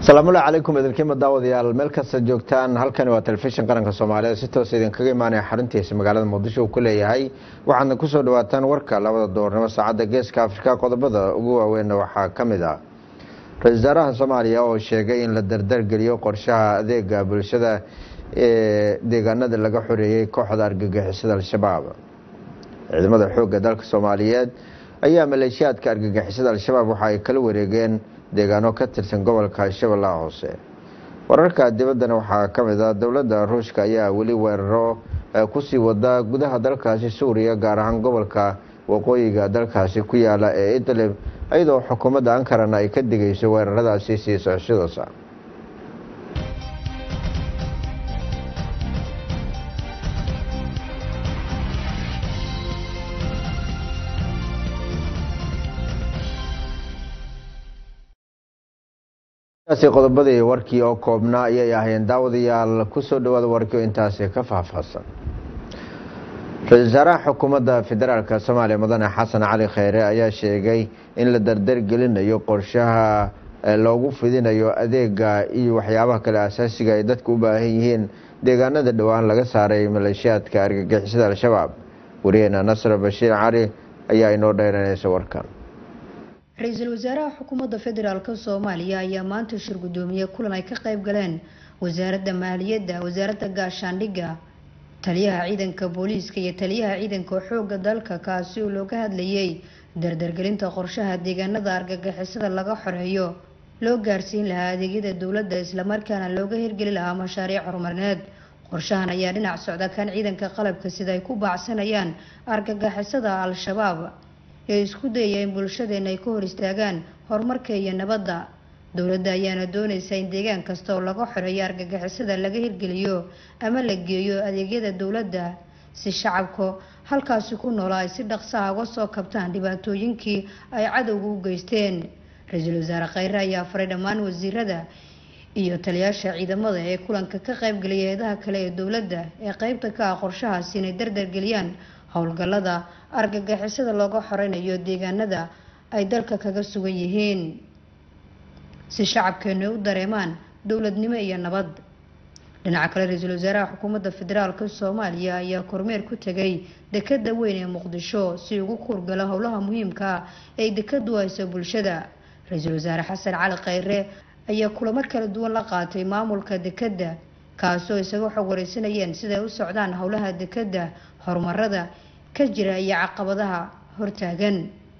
asalaamullahi calaykum idinkiima daawadayaal meel kasta joogtaan halkani waa telefishin qaranka soomaaliya si toos idinkaga imaanaya xaruntiisa magaalada muqdisho uu ku leeyahay waxaadna kusoo dhawaataan warka labada doornimo saacadda geeska afrika qodobada ugu waaweynna waxaa ka mid ah ra-isul wasaaraha soomaaliya oo sheegay in la dardargeliyo qorshaha adeega bulshada ee deegaanada laga xoreeyey kooxda argagixisada al-shabaab ciidamada xoogga dalka soomaaliyeed ayaa maleeshiyaadka argagixisada al-shabaab waxa ay kala wareegeen deegaano ka tirsan gobolka shabeellaha hoose wararka dibaddana waxaa ka mid ah dowladda ruushka ayaa weli weeraro kusii wada gudaha dalkaasi suuriya gaar ahaan gobolka waqooyiga dalkaasi ku yaala ee idlib iyadoo xukuumadda ankarana ay ka digayso weeraradaasi sii socoshadoosa qodobadii warkii oo koobnaa ayay ahayn daawadayaal kusoo dhawaada warkii oo intaasi ka faahfaahsan ra-isul wasaaraha xukuumadda federaalk soomaaliya mudane xasan cali kheyre ayaa sheegay in la dardargelinayo qorshaha loogu fidinayo adeega iyo waxyaabaha kale asaasiga ay dadku u baahan yihiin deegaanada dhowaan laga saaray maleeshiyaadka argagixisada al-shabaab wariyeena nasr bashiir cali ayaa inoo dheeranaysa warkan ra-iisul wasaaraha xukuumadda federaalk soomaaliya ayaa maanta shir gudoomiye kulan ay ka qayb galeen wasaaradda maaliyadda wasaaradda gaashaandhigga taliyaha ciidanka booliiska iyo taliyaha ciidanka xoogga dalka kaasi oo looga hadlayay dardargelinta qorshaha deegaanada argagixisada laga xoreeyo loo gaarsiin lahaa adeegyada dowladda islamarkaana looga hirgeli lahaa mashaariic horumarineed qorshahan ayaa dhinac socda kan ciidanka qalabka sida ay ku baacsanayaan argagixisada al-shabaab ee isku dayaya in bulshadeena ay ka hor istaagaan horumarka iyo nabadda dowladda ayaana doonaysa in deegaan kasta oo laga xoreeyo argagixisada laga hirgeliyo ama la geeyo adeegyada dowladda si shacabka halkaasi ku noola ay si dhaqsaha uga soo kabtaan dhibaatooyinkii ay cadowga u geysteen ra-iisul wasaare kheyre ayaa faray dhammaan wasiirada iyo taliyaasha ciidamada ee kulanka ka qaybgelaya eedaha kale ee dowladda ee qeybta ka ah qorshahaasi inay dardargeliyaan howlgallada argagixisada looga xoreynayo deegaanada ay dalka kaga sugan yihiin si shacabkeenu ay u dareemaan dowladnimo iyo nabad dhinaca kale ra-iisul wasaaraha xukuumadda federaalk soomaaliya ayaa kormeer ku tegay dekada weyn ee muqdisho si ugu kuurgalo howlaha muhiimka ah ee dekadu hayso bulshada ra-iisul wasaare xasan cali kheyre ayaa kulamo kala duwan la qaatay maamulka dekada kaasoo isaga xog wareysanayeen siday u socdaan howlaha dekada horumarada ka jira iyo caqabadaha hortaagan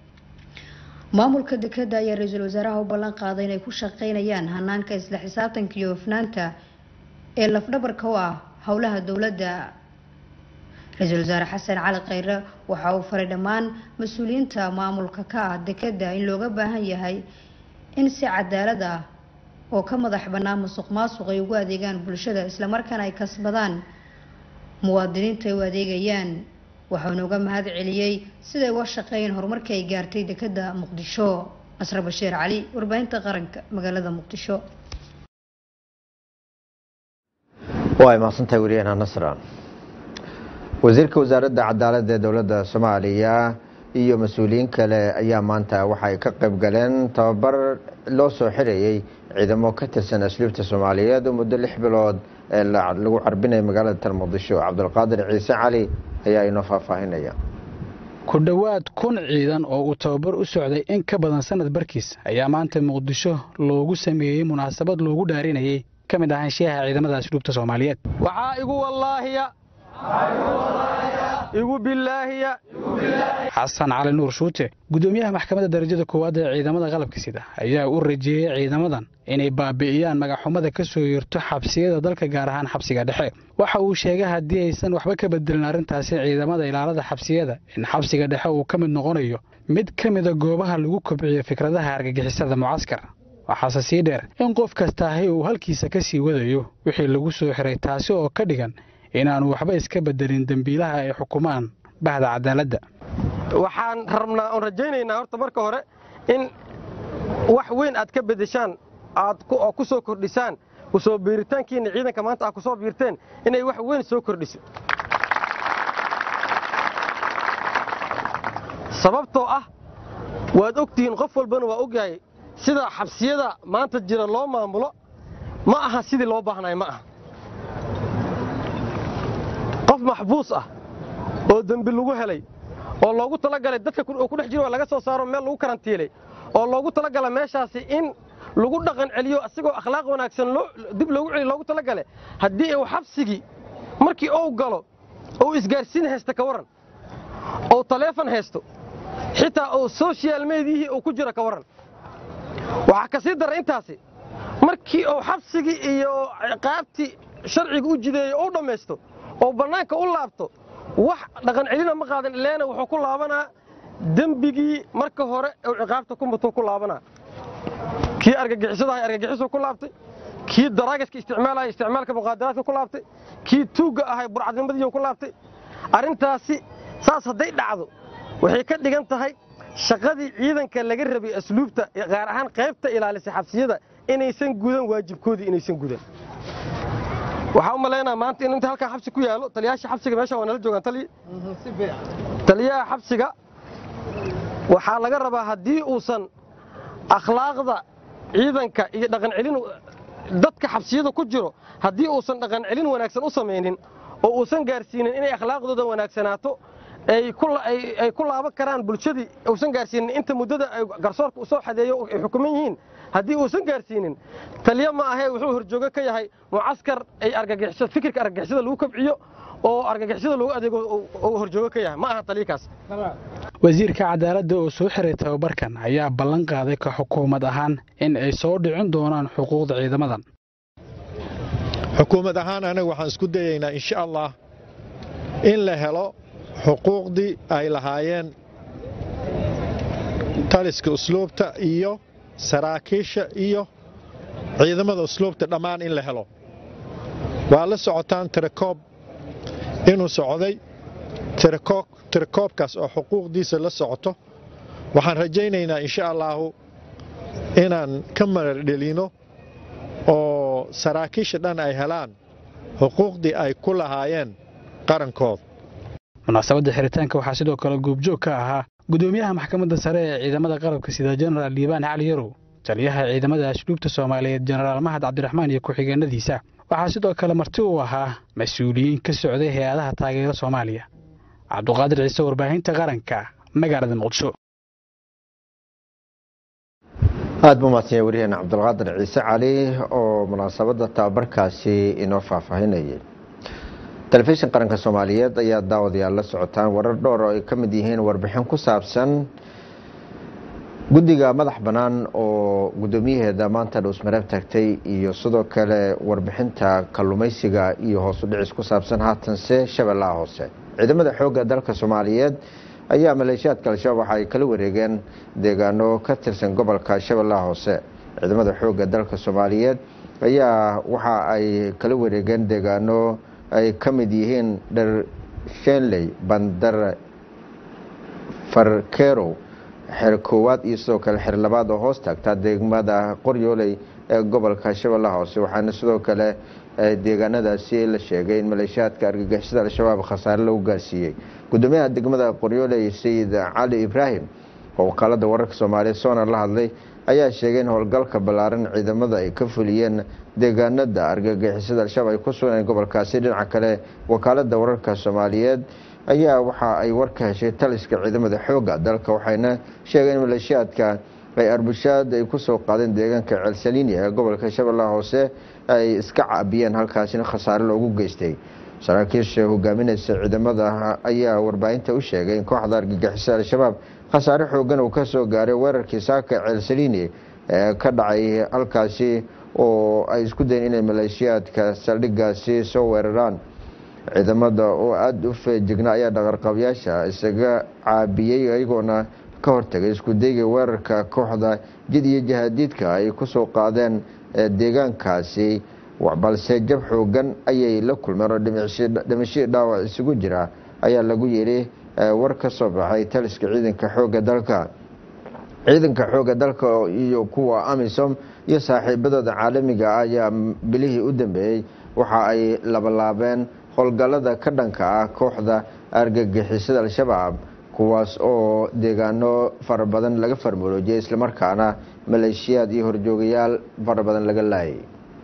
maamulka dekada ayaa ra-iisul wasaaraha u ballan qaaday inay ku shaqeynayaan hanaanka isla xisaabtanka iyo hofnaanta ee lafdhabarka u ah howlaha dowladda ra-iisul wasaare xasan cali kheyre waxa uu faray dhammaan mas-uuliyiinta maamulka ka ah dekada in looga baahan yahay in si cadaalad ah oo ka madax bannaan musuq maasuq ay ugu adeegaan bulshada islamarkaana ay kasbadaan muwaadiniinta ay u adeegayaan waxauna uga mahad celiyey siday uga shaqeeyeen horumarkii ay gaartay dekada muqdisho nasre bashiir cali warbaahinta qaranka magaalada muqdisho waa mahadsantahay wariyaheena nasra wasiirka wasaaradda cadaaladda ee dowladda soomaaliya iyo mas-uuliyiin kale ayaa maanta waxaay ka qayb galeen tababar loo soo xirayey ciidamo ka tirsan asluubta soomaaliyeed oo muddo lix bilood ee lagu carbinaya magaalada tal muqdisho cabdulqaadir ciise cali ayaa inoo faahfaahinaya ku dhowaad kun ciidan oo uu tababar u socday in ka badan sanad barkiis ayaa maanta muqdisho loogu sameeyey munaasabad loogu dhaarinayay ka mid ahaanshiyaha ciidamada asluubta soomaaliyeed waxaa igu wallaahiya igu bilaahiya xasan cali nuur shuute gudoomiyaha maxkamadda darajada koowaad ee ciidamada qalabka sida ayaa u rajeeyey ciidamadan inay baabi'iyaan magaxumada ka soo yeerto xabsiyada dalka gaar ahaan xabsiga dhexe waxa uu sheegay haddii aysan waxba ka bedelin arrintaasi ciidamada ilaalada xabsiyada in xabsiga dhexe uu ka mid noqonayo mid ka mida goobaha lagu kobciyo fikradaha argagixisada mucaskar waxaase sii dheer in qof kastaahi uu halkiisa ka sii wadayo wixii lagu soo xiray taasi oo ka dhigan inaanu waxba iska bedelin dembiilaha ay xukumaan bahda cadaaladda waxaan rabnaa oon rajaynaynaa horta marka hore in wax weyn aad ka bedeshaan aad oo ku soo kordhisaan kusoo biiritaankiinna ciidanka maanta aad ku soo biirteen inay wax weyn soo kordhiso sababtoo ah waad ogtihiin qof walbana waa ogyahay sida xabsiyada maanta jira loo maamulo ma aha sidii loo baahnay ma aha qof maxbuus ah oo dembi lagu helay oo loogu talagalay dadka ku dhex jiro laga soo saaro meel lagu karantiilay oo loogu talagala meeshaasi in lagu dhaqan celiyo asigoo akhlaaq wanaagsan dib loogu celiyo loogu talagale haddii uu xabsigii markii uu galo ou isgaarsiin haysta ka warran ou taleefon haysto xitaa uu social mediyihii uu ku jiro ka warran waxaa ka sii dara intaasi markii uu xabsigii iyo ciqaabtii sharciga u jideeyo u dhammaysto oo bannaanka u laabto wax dhaqan celina ma qaadan ileena wuxuu ku laabanaa dembigii marka hore uu ciqaabta ku mutuu ku laabanaa kii argagixisadahay argagixisuu ku laabtay kii daraagiska isticmaalaya isticmaalka muqaadaraadka ku laabtay kii tuugga ahay burcadnimadiiu ku laabtay arrintaasi saas hadday dhacdo waxay ka dhigan tahay shaqadii ciidanka laga rabay asluubta gaar ahaan qaybta ilaalisay xabsiyada inaysan gudan waajibkoodii inaysan gudan waxaa u malaynaa maanta in inta halkaa xabsi ku yaalo taliyaasha xabsiga meesha waa nala joogaan taliya taliyaha xabsiga waxaa laga rabaa haddii uusan akhlaaqda ciidanka iyo dhaqan celin dadka xabsiyada ku jiro haddii uusan dhaqan celin wanaagsan u samaynin oo uusan gaarsiinin inay akhlaaqdooda wanaagsanaato ay ku laaban karaan bulshadii uusan gaarsiinin inta muddada garsoorka u soo xadeeyo ay xukuman yihiin haddii uusan gaarsiinin taliya ma ahee wuxuu horjoogo ka yahay mucaskar ay argagixiso fikirka argagixisada lagu kabciyo oo argagixisada lagu adeego uu horjoogo ka yahay ma aha taliyakaas wasiirka cadaaladda oo soo xiray tababarkan ayaa ballan qaaday ka xukuumad ahaan in ay soo dhicin doonaan xuquuqda ciidamadan xukuumad ahaan anaga waxaan isku dayaynaa insha allah in la helo xuquuqdii ay lahaayeen taliska usluubta iyo saraakiisha iyo ciidamada usluubta dhammaan in la helo waa la socotaan tirakoob inuu socday tirakoobkaas oo xuquuqdiisa la socoto waxaan rajaynaynaa insha allaahu inaan ka maradhelino oo saraakiisha dhan ay helaan xuquuqdii ay ku lahaayeen qarankooda munaasabadda xiritaanka waxaa sidoo kale goobjoog ka ahaa gudoomiyaha maxkamadda sare ee ciidamada qalabka sida jenaraal liibaan cali yarow taliyaha ciidamada asluubta soomaaliyeed jenaraal mahad cabdiraxmaan iyo ku-xigeenadiisa waxaa sidoo kale marti uu ahaa mas-uuliyiin ka socday hay-adaha taageera soomaaliya cabduqaadir ciise warbaahinta qaranka magaalada muqdisho aada buu mahadsanya waryaheena cabdulqaadir ciise cali oo munaasabadda tababarkaasi inoo faahfaahinayay telefishin qaranka soomaaliyeed ayaa daawadayaal la socotaan warar dhowr oo ay ka mid yihiin warbixin ku saabsan guddiga madax bannaan oo guddoomiyaheeda maanta dhuusmareeb tagtay iyo sidoo kale warbixinta kallumaysiga iyo hoosu dhicis ku saabsan haatanse shabeellaha hoose ciidamada xoogga dalka soomaaliyeed ayaa maleeshiyaadka al-shabaab waxa ay kala wareegeen deegaano ka tirsan gobolka shabeellaha hoose ciidamada xoogga dalka soomaaliyeed ayaa waxa ay kala wareegeen deegaano ay ka mid yihiin dharshenley bandar farkerow xer koowaad iyo sidoo kale xer labaad oo hoos taagtaa degmada qoryooley ee gobolka shabeellaha hoose waxaana sidoo kale deegaanadaasi la sheegay in maleeshiyaadka argagixisada al-shabaab khasaare lagu gaarsiiyey gudoomiyaha degmada qoryooley sayid cali ibraahim oo wakaalada wararka soomaaliya soona la hadlay ayaa sheegay in howlgalka ballaaran ciidamada ay ka fuliyeen deegaanada argagixisada al-shabaab ay ku sugneen gobolkaasi dhinaca kale wakaalada wararka soomaaliyeed ayaa waxa ay warka heshay taliska ciidamada xooga dalka waxayna sheegeen in maleeshiyaadka ay arbushaad ay kusoo qaadeen deegaanka ceelsaliini ee gobolka shabeellaha hoose ay iska caabiyeen halkaasina khasaare loogu geystay saraakiisha hogaaminaysa ciidamada ayaa warbaahinta u sheegay in kooxda argagixisada al-shabaab khasaare xoogan uu ka soo gaaray weerarkii saaka ceelsaliini ee ka dhacay halkaasi oo ay isku dayeen inay maleeshiyaadka saldhigaasi soo weeraraan ciidamada oo aada u feejigna ayaa dhaqarqabyaasha isaga caabiyey iyagoona ka hortagay isku dayga weerarka kooxda jid iyo jahaadiidka ay kusoo qaadeen deegaankaasi balse jab xoogan ayay la kulmeen oo dhimashii dhaawac isugu jira ayaa lagu yidhi war ka soo baxay taliska ciidanka xooga dalka ciidanka xooga dalka iyo kuwa amisom iyo saaxiibadooda caalamiga ah ayaa bilihii u dambeeyey waxa ay labalaabeen howlgallada ka dhanka ah kooxda argagixisada al-shabaab kuwaas oo deegaano fara badan laga farmaroojiyay islamarkaana maleeshiyaad iyo horjoogayaal fara badan laga laayay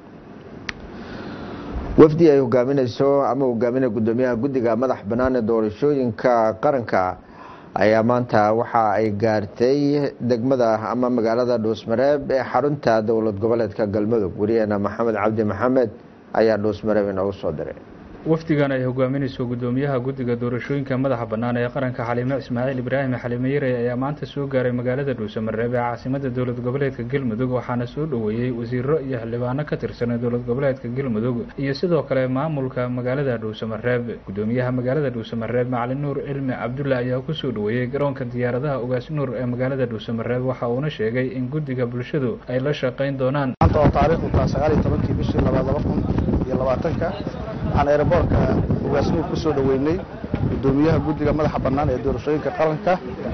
wafdi ay hogaaminayso ama hogaaminaya gudoomiyaha guddiga madax bannaan ee doorashooyinka qaranka ayaa maanta waxa ay gaartay degmada ama magaalada dhuusmareeb ee xarunta dowlad goboleedka galmudug wariyaheena maxamed cabdi maxamed ayaa dhuusmareeb inoogu soo diray wafdigan ay hogaaminayso gudoomiyaha guddiga doorashooyinka madaxa bannaan ee qaranka xaliime ismaaciil ibraahim xaliime yare ayaa maanta soo gaaray magaalada dhuusamareeb ee caasimada dowlad goboleedka galmudug waxaana soo dhoweeyey wasiiro iyo xildhibaano ka tirsan dowlad goboleedka galmudug iyo sidoo kale maamulka magaalada dhuusamareeb gudoomiyaha magaalada dhuusamareeb macalin nuur cilmi cabdulla ayaa kusoo dhoweeyey garoonka diyaaradaha ogaas nuur ee magaalada dhuusamareeb waxa uuna sheegay in guddiga bulshadu ay la shaqayn doonaan waxaan eeraboorka ugaasnuur ku soo dhoweynay gudoomiyaha guddiga madaxa bannaan ee doorashooyinka qaranka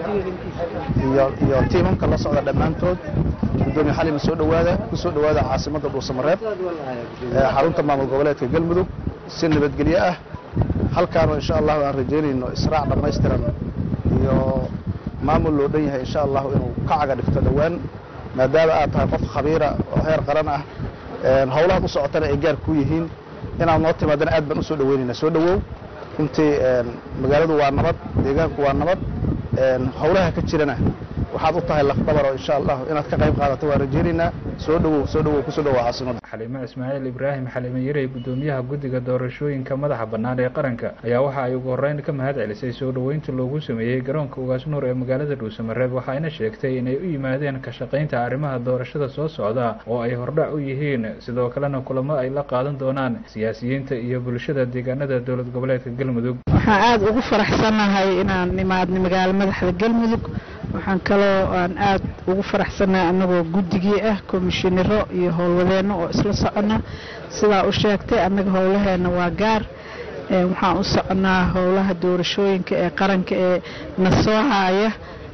iyo tiimamka la socda dhammaantood gudoomiye xalima soo dhowaada ku soo dhowaada caasimadda dhuusamareeb ee xarunta maamul goboleedka galmudug si nabadgelyo ah halkaanoo insha allahu aan rajaynayno israac dhammaystiran iyo maamul loo dhan yahay insha allahu inuu ka caga dhigto dhowaan maadaama aad tahay qof khabiira oo heer qaran ah howlahaad u socotana ay gaar ku yihiin inaad noo timaadana aad baan u soo dhoweynaynaa soo dhowow runtii magaaladu waa nabad deegaanku waa nabad howlaha ka jirana waxaad u tahay lafdhabar oo insha allah inaad ka qayb qaadato waan rajaynaynaa soo dhowow soo dhowow kusoo dhowow caasimada xaliime ismaaciil ibraahim xaliime yarey gudoomiyaha guddiga doorashooyinka madaxa bannaan ee qaranka ayaa waxa ay ugu horreyn ka mahad celisay soo dhoweynta loogu sameeyey garoonka ugaas nuur ee magaalada dhuusamareeb waxayna sheegtay inay u yimaadeen ka shaqaynta arrimaha doorashada soo socda oo ay hordhac u yihiin sidoo kalena kulamo ay la qaadan doonaan siyaasiyiinta iyo bulshada deegaanada dowlad goboleedka galmudug waxaan aada ugu faraxsanahay inaan nimaadno magaalo madaxda galmudug waxaan kaloo aan aada ugu faraxsanahay annagoo guddigii ah komishinaro iyo howlwadeenno oo isla socona sidaa u sheegtay annaga howlaheenna waa gaar waxaan u soconaa howlaha doorashooyinka ee qaranka ee na soo haaya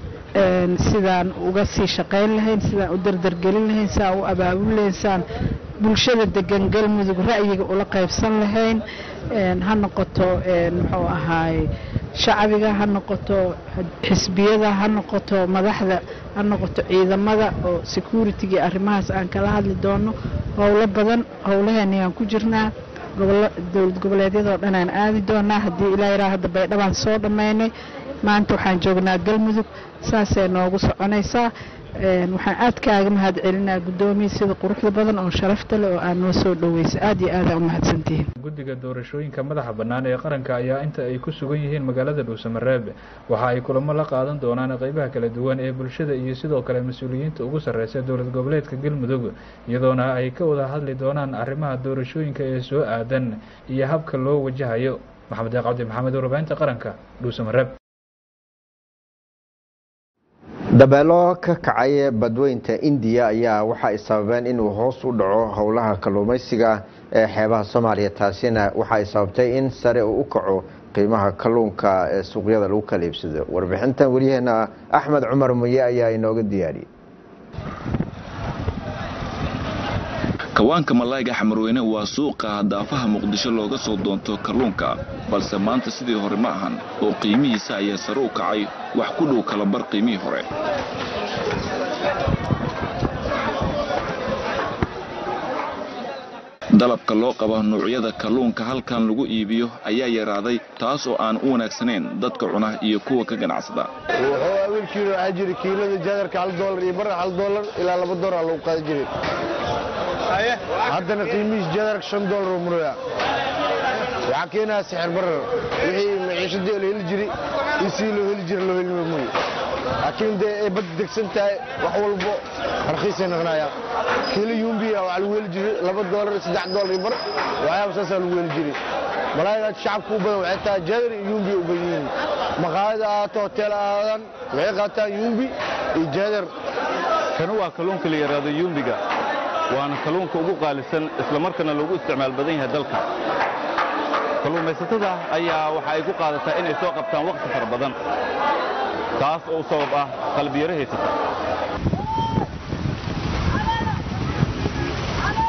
sidaan uga sii shaqayn lahayn sidaan u dardargelin lahayn sidaan u abaabul lahayn sidaan bulshada degan galmudug ra'yiga ula qaybsan lahayn ha noqoto muxuu ahaay shacbiga ha noqoto xisbiyada ha noqoto madaxda ha noqoto ciidamada oo security-ga arrimahaas aan kala hadli doono howlo badan howlaheenayaan ku jirnaa dowlad goboleedyadoo dhan aan aadi doonaa haddii ilaa yaraa hadda baydhabaan soo dhammaynay maanta waxaan joognaa galmudug saasay noogu soconaysaa waxaan aad kaaga mahad celinaa guddoomiya sida quruxda badan oo sharafta leh oo aad noo soo dhoweysa aad iyo aada u mahadsantihiin guddiga doorashooyinka madaxa bannaan ee qaranka ayaa inta ay ku sugan yihiin magaalada dhuusamareeb waxa ay kulamo la qaadan doonaan qeybaha kala duwan ee bulshada iyo sidoo kale mas-uuliyiinta ugu sarreysa dowlad goboleedka galmudug iyadoona ay ka wada hadli doonaan arrimaha doorashooyinka ee soo aadan iyo habka loo wajahayo maxamed deeq cabdi maxamed warbaahinta qaranka dhuusamareeb dabeelo ka kacay badweynta indiya ayaa waxa ay sababeen inuu hoos u dhaco howlaha kalluumaysiga ee xeebaha soomaaliya taasina waxa ay sababtay in sare uu u kaco qiimaha kalluunka ee suuqyada lagu kala iibsado warbixintan weliyaheena axmed cumar muye ayaa inooga diyaariyey kawaanka malayga xamarweyne waa suuqa daafaha muqdisho looga soo doonto kalluunka balse maanta sidii hore ma ahan oo qiimihiisa ayaa sare u kacay wax ku dhow kala bar qiimihii hore dalabka loo qabo nuucyada kalluunka halkan lagu iibiyo ayaa yaraaday taas oo aan u wanaagsanayn dadka cuna iyo kuwa ka ganacsada wuxuu wiilkiina waxaa jira kiilada jaadarka hal doolar iyo barra hal doolar ilaa laba doolar lagu qaadi jiray haddana qiimihiis jaadarka shan doolar oo muraya waxaa keenaya sixir barar wixii maciishadii la heli jiray isii loo heli jira loo heli mooye laakiin dee ay bad degsan tahay wax walbo rakiisay noqonayaan kiilo yumbiya waxaa lagu heli jiray laba doolar saddex doolar iyo bar waxyaaba saasaa lagu heli jiray malaayga shacabka u badan waxay tahay jaadar iyo yumbi u badan yihiin maqaayada ahaato hotel ahaadan waxay qaataan yumbi iyo jaadar kanu waa kalluunka la yidhaahdo yumbiga waana kalluunka ugu qaalisan islamarkaana loogu isticmaal badan yahay dalka kalluumaysatada ayaa waxa ay ku qaadataa inay soo qabtaan wakhti fara badan taas oo sabab ah qalbiyaro haysata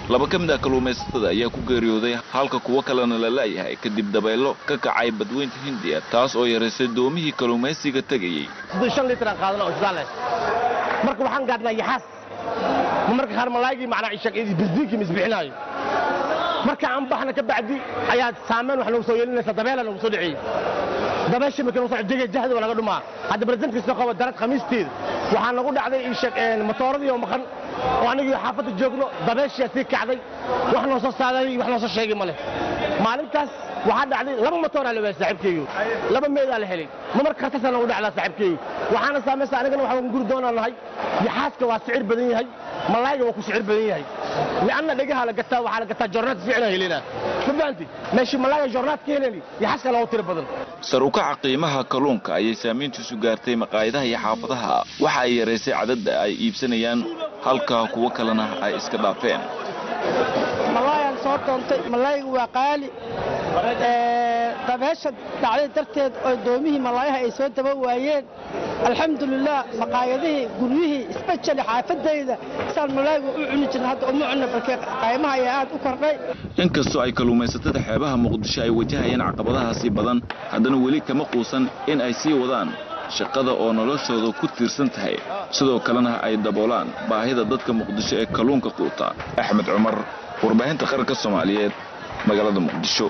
laba ka mid ah kalluumaysatada ayaa ku geeriyooday halka kuwo kalena la la'yahay kadib dabaylo ka kacay badweynta hindiya taas oo yaraysay doomihii kalluumaysiga tegayey shan litir aan qaadana oo shidaal leh marka waxaan gaadhnaa yaxaas ma marka qaar malaagii macnaa ishaq bisdiinkii misbixinaayo marka aan baxna ka bacdi ayaa saameyn wax nagu soo yeelinaysa dabeela nagu soo dhiciyey dabeesha markii nagu soo jega jahdi waa laga dhumaa hadda baresentkii qaba darad khamiisteeda waxaa nagu dhacday ishaq matooradii oo maqan oo anigii xaafadda joogno dabeeshiyaa sii kacday wax noo soo saaday wax noo soo sheegay ma leh maalintaas waxaa dhacday laba matooraa la waayay saaxiibkeygu laba meedaa la helay ma marka khatartaa nagu dhacdaa saaxiibkeygu waxaana saamaysa anigana waxaan guri doonaa nahay yaxaaska waa sicir badan yahay malaayga waa ku sicir badan yahay lianna dhegaha la gataa waxaa la gataa jornaad fiicna helina ma fahanti meeshii malaayga jornaad ka heleni yaxaaska loogu tiro badan sar u kaca qiimaha kalluunka ayay saamayntiisu gaartay maqaayadaha iyo xaafadaha waxa ay yaraysay cadadda ay iibsanayaan halka kuwo kalena ay iska dhaafeen malaayaan soo doontay malaaygu waa qaali dabeesha dhacday darteed oo doomihii malaayaha ay soo daba waayeen alxamdulilah maqaayadihii guryihii isbejali xaafadayda saan malaaygu u cuni jirna hadda uma cunna balkee qaymaha ayaa aad u kordhay inkastoo ay kalluumaysatada xeebaha muqdisho ay wajahayaan caqabadahaasi badan haddana weli kama quusan in ay sii wadaan shaqada oo noloshooda ku tiirsan tahay sidoo kalena ay daboolaan baahida dadka muqdisho ee kalluunka quuta axmed cumar warbaahinta qaranka soomaaliyeed magaalada muqdisho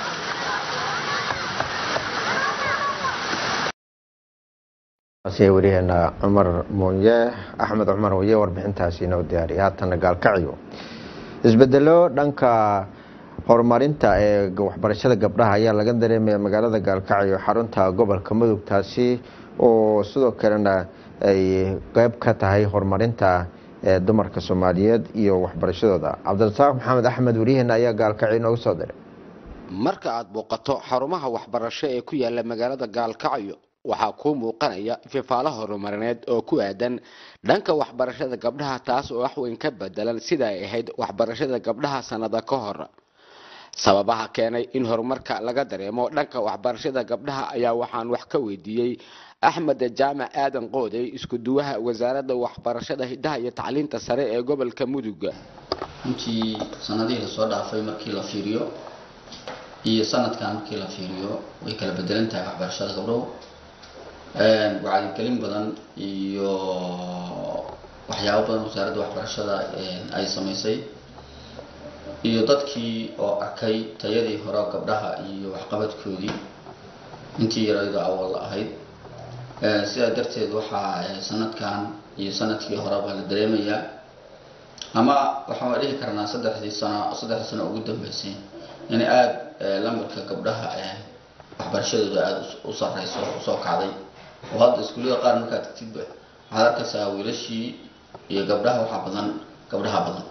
wariyaheena cumar muunye axmed cumar muunye warbixintaasi inoo diyaariya haatana gaalkacyo isbedelo dhanka horumarinta ee waxbarashada gabdhaha ayaa laga dareemaya magaalada gaalkacyo xarunta gobolka mudug taasi oo sidoo kalena ay qeyb ka tahay horumarinta ee dumarka soomaaliyeed iyo waxbarashadooda cabdirasaaq maxamed axmed wariyaheena ayaa gaalkacyo inoogu soo diray marka aad booqato xarumaha waxbarasho ee ku yaala magaalada gaalkacyo waxaa kuu muuqanaya fifaalo horumarineed oo ku aadan dhanka waxbarashada gabdhaha taas oo wax weyn ka bedelan sida ay ahayd waxbarashada gabdhaha sannada ka hor sababaha keenay in horumarka laga dareemo dhanka waxbarashada gabdhaha ayaa waxaan wax ka weydiiyey axmed jaamac aadan qoodey isku duwaha wasaaradda waxbarashada hidaha iyo tacliinta sare ee gobolka mudug runtii sanadihii lasoo dhaafay markii la fiiriyo iyo sanadkan markii la fiiriyo way kala bedelan tahay waxbarashada gabdhow wacyigelin badan iyo waxyaabo badan wasaaradda waxbarashada ay samaysay iyo dadkii oo arkay tayadii hore gabdhaha iyo waxqabadkoodii intii yarayda awal ahayd sidaa darteed waxaa sanadkan iyo sanadkii horeba la dareemayaa ama waxaan dhihi karnaa saddexdii sano saddexdii sano ugu dambeysay in aada lambarka gabdhaha waxbarashadooda aada u sareyso usoo kacday oo hadda iskuullada qaar markaad tagtidba waxaad arkaysaa wiilashii iyo gabdhaha waxaa badan gabdhaha badan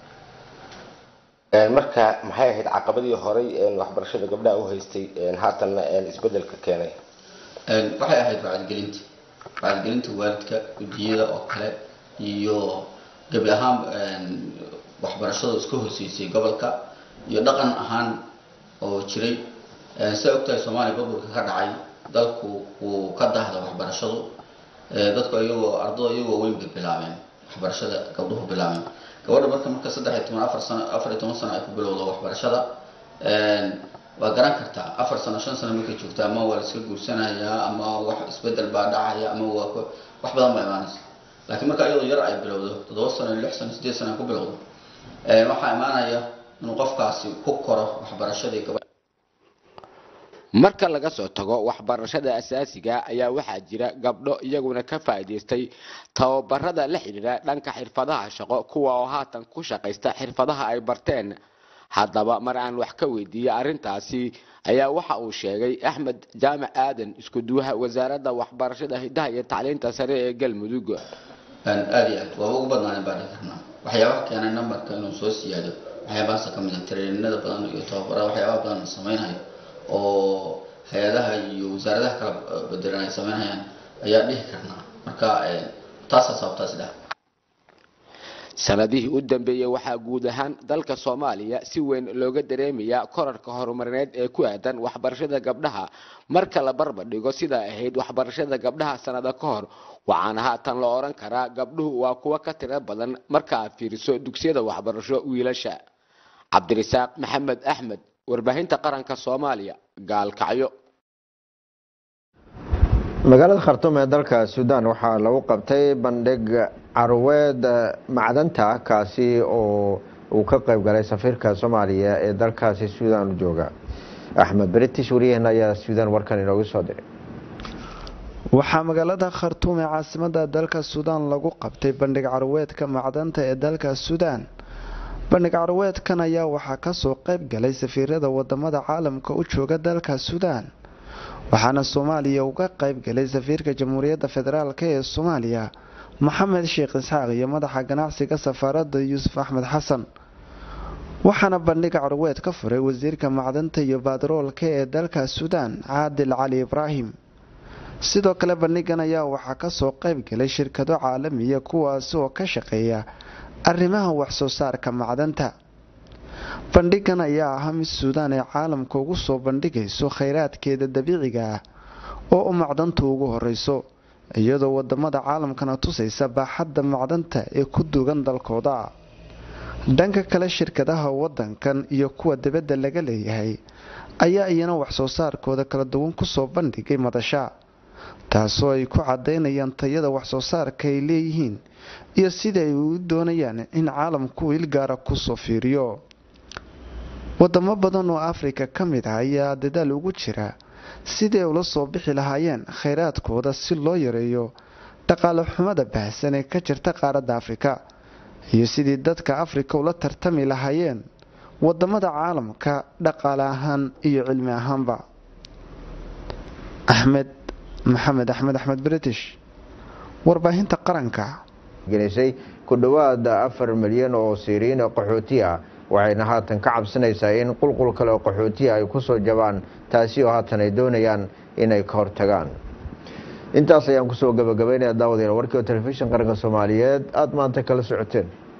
marka maxay ahayd caqabadii horay waxbarashada gabdhaha u haystay haatanna isbedelka keenay waxay ahayd wacyigelinta wacyigelinta waalidka gudiyada oo kale iyo gebi ahaan waxbarashada iska horseysay gobolka iyo dhaqan ahaan oo jiray sidaa ogtahay soomaaliya burburka ka dhacay dalku wuu ka dahda waxbarashadu dadku iyagoo ardada iyagoo weynba bilaabeen waxbarashada gabdhuhu bilaabeen gabadha marka marka saddex iyo toban afar sano afar iyo toban sano ay ku bilowdo waxbarashada waa garan kartaa afar sano shan sano markay joogta ama waa la iska guursanayaa ama wax isbedel baa dhacaya ama waa wax badan baa imaanaysa laakiin marka iyadoo yar ay bilowdo toddoba sano lix sano sideed sano ay ku bilowdo waxaa imaanaya inuu qofkaasi ku koro waxbarashadii gabadha marka laga soo tago waxbarashada asaasiga ayaa waxaa jira gabdho iyaguna ka faa'iidaystay tababarada la xidhiidha dhanka xirfadaha shaqo kuwa oo haatan ku shaqaysta xirfadaha ay barteen haddaba mar aan wax ka weydiiyey arrintaasi ayaa waxa uu sheegay axmed jaamac aadan isku duwaha wasaaradda waxbarashada hidaha iyo tacliinta sare ee galmudug aada iyo aad waaba ugu badnaaneen baa dhihi karnaa waxyaabaha keenay nambarka inuu soo siyaado waxyaabahaasa ka mid a tareeninada badan iyo tababarada waxyaabaha badan la samaynayo oo hay-adaha iyo wasaaradaha kala bedelan ay samaynayaan ayaa dhihi karnaa marka taasaa sababtaas dhah sanadihii u dambeeyey waxaa guud ahaan dalka soomaaliya si weyn looga dareemayaa korarka horumarineed ee ku aadan waxbarashada gabdhaha marka la barbardhigo sidaa ahayd waxbarashada gabdhaha sanado ka hor waxaana haatan la odhan karaa gabdhuhu waa kuwa ka tiro badan marka aad fiiriso dugsiyada waxbarasho wiilasha cabdirasaaq maxamed axmed warbaahinta qaranka soomaaliya gaalkacyo magaalada khartuum ee dalka suudaan waxaa lagu qabtay bandhig carweed macdanta kaasi oo uu ka qayb galay safiirka soomaaliya ee dalkaasi suudaan u jooga axmed british wariyaheen ayaa suudaan warkan inoogu soo diray waxaa magaalada khartuum ee caasimada dalka suudaan lagu qabtay bandhig carweedka macdanta ee dalka suudaan bandhig carweedkan ayaa waxaa kasoo qayb galay safiirada wadamada caalamka u jooga dalka suudaan waxaana soomaaliya uga qayb galay safiirka jamhuuriyadda federaalk ee soomaaliya maxamed sheekh isxaaq iyo madaxa ganacsiga safaaradda yuusuf axmed xasan waxaana bandhiga carweed ka furay wasiirka macdanta iyo batroolka ee dalka suudaan caadil cali ibraahim sidoo kale bandhigan ayaa waxaa kasoo qayb galay shirkado caalamiya kuwaasi oo ka shaqeeya arrimaha waxsoo saarka macdanta bandhigan ayaa ahaa mid suudaan ee caalamka ugu soo bandhigayso khayraadkeeda dabiiciga ah oo u macdantu ugu horeyso iyadoo wadamada caalamkana tusaysa baaxadda macdanta ee ku dugan dalkooda dhanka kale shirkadaha wadankan iyo kuwa dibadda laga leeyahay ayaa iyana waxsoo saarkooda kala duwan kusoo bandhigay madasha taasoo ay ku cadaynayaan tayada waxsoo saarka ay leeyihiin iyo sida ay u doonayaan in caalamku ilgaara kusoo fiiriyo wadamo badan oo afrika ka mid ah ayaa dadaal ugu jira sidii ay ula soo bixi lahaayeen khayraadkooda si loo yareeyo dhaqaale xumada baahsan ee ka jirta qaaradda afrika iyo sidii dadka afrika ula tartami lahaayeen wadamada caalamka dhaqaale ahaan iyo cilmi ahaanba axmed maxamed axmed axmed british warbaahinta qaranka gelisay ku dhowaada afar milyan oo siiriin qaxooti ah waxayna haatan ka cabsanaysaa in qulqul kale oo qaxootiya ay kusoo jabaan taasi oo haatan ay doonayaan inay ka hortagaan intaas ayaan kusoo gabagabaynaya daawadayaal warkii oo telefishin qaranka soomaaliyeed aada maanta kala socoteen